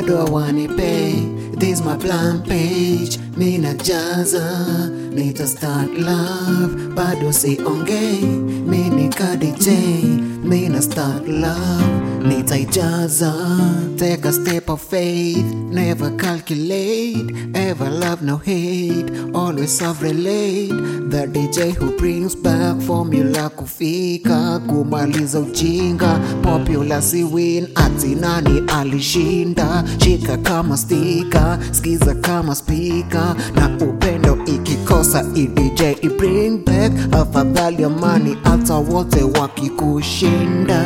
bado hawanipe this my blank page mina jaza nita start love bado siongei mini kadj mina start love nitaijaza take a step of faith never calculate ever love no hate always self relate the dj who brings back formula kufika kumaliza ujinga popular si win ati nani alishinda shika kama stika skiza kama spika na upendo ikikosa idj i bring back afadhali amani hata wote wakikushinda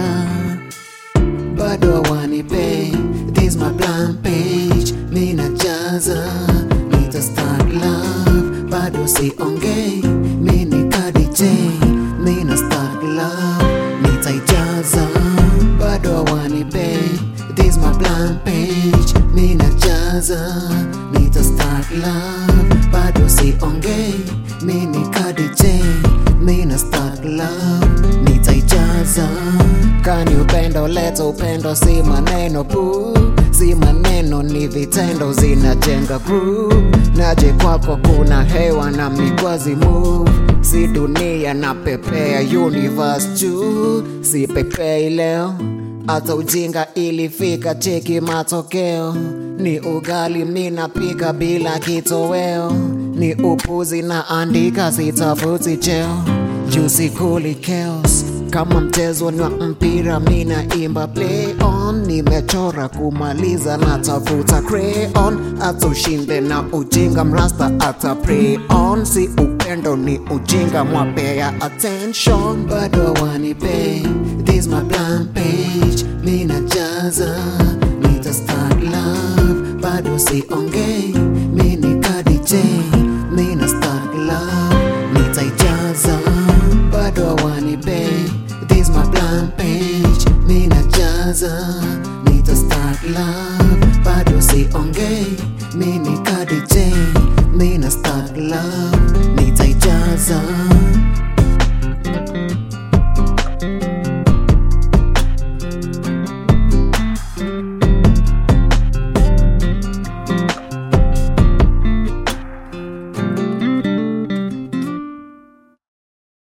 bado hawanipe this my blank page mina jaza nita start love bado siongei mini kadj mina start love nitaijaza bado hawanipe this my blank page mina jaza nita start love bado siongei mini kadj mina start love nitaijaza kani upendo leta upendo si maneno pu si maneno ni vitendo zinajenga group naje kwako kuna hewa na migwazi move si dunia na pepea universe juu si pepei leo hata ujinga ilifika cheki matokeo ni ugali minapika bila kitoweo ni upuzi na andika sitafuti cheo juu sikuli chaos kama mchezo ni wa mpira mina imba play on nimechora kumaliza na tafuta crayon hata ushinde na ujinga mrasta ata pray on si upendo ni ujinga mwapea attention bado hawanipe this my blank page mina jaza nita start love bado siongei mini kadj mina start love nitaijaza bado hawanipe this my blank page mina jaza nita start love